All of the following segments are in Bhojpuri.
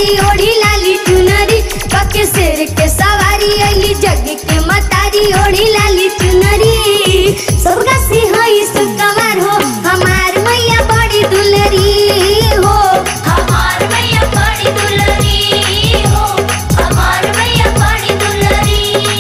मतारी ओढ़ी लाली चुनरी कके शेर के सवारी अली जग के मतारी ओढ़ी लाली चुनरी सबका से हई सुकवार हो हमार मैया बड़ी दुलरी हो हमार मैया बड़ी दुलरी हो हमार मैया बड़ी दुलरी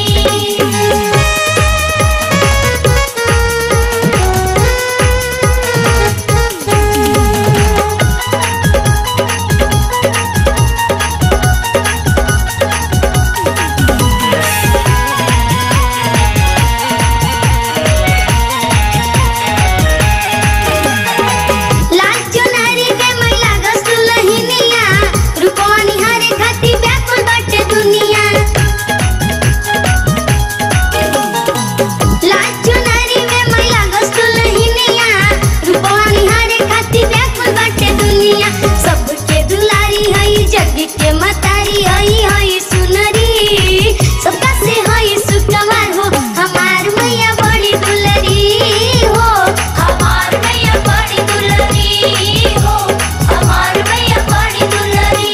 लाल चुनरी के मैला गसुलहिनिया रुपवानी हरे खाती व्याकुल बाटे दुनिया लाल चुनरी में मैला गसुलहिनिया रुपवानी हरे खाती व्याकुल बाटे दुनिया सबके दुलारी हई जग के मतारी हई हई सुनरी सबका से हई सुकवार हो हमार मैया बड़ी दुलरी हो हमार मैया बड़ी दुलरी हो हमार मैया बड़ी दुलरी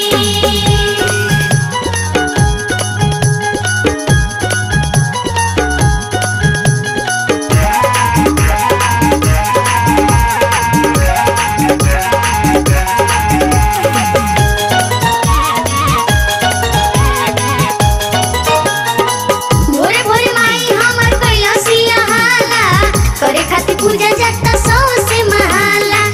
भोरे भोरे माई हमर कैलासिया हाला करे खातिर पूजा जाता सौ से महाला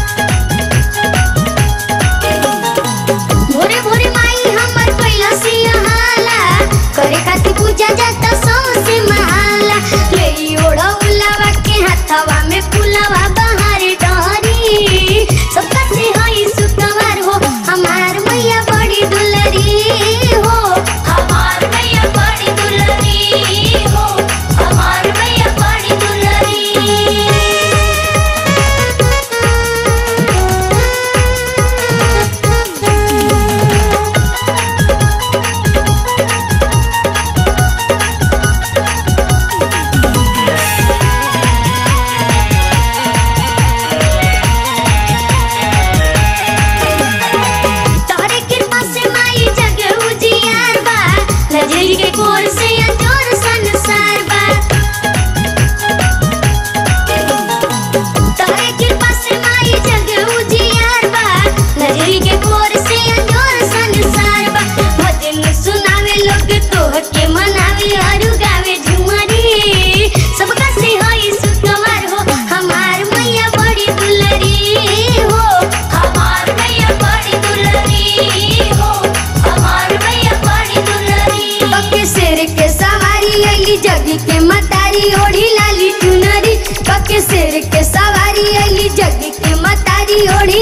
भोरे भोरे माई हमर कैलासिया हाला करे खातिर पूजा जाता सौ से महाला ले ओढ़ा उलावा के हाथवा में फुलावा बहार डहरी सबका से हई सुकवार हो हमार मैया बड़ी दुलरी हो हमार मैया बड़ी दुलरी हो हमार मैया बड़ी दुलरी तोहरे कृपा से माई जग उजियार बा नजर के कोर से अजोर संसार बा तोहरे कृपा से माई जग उजियार बा नजर के कोर से अजोर संसार बा भजन सुनावे लोग तोह के मनावे और गावे झुमरी सबका से होई सुकवार हो हमार मैया बड़ी दुलरी हो हमार मैया बड़ी दुलरी हो हमार मैया बड़ी दुलरी कके शेर के सवारी अली जग के मतारी ओढ़ी लाली चुनरी कके शेर के सवारी अली जग के मतारी ओढ़ी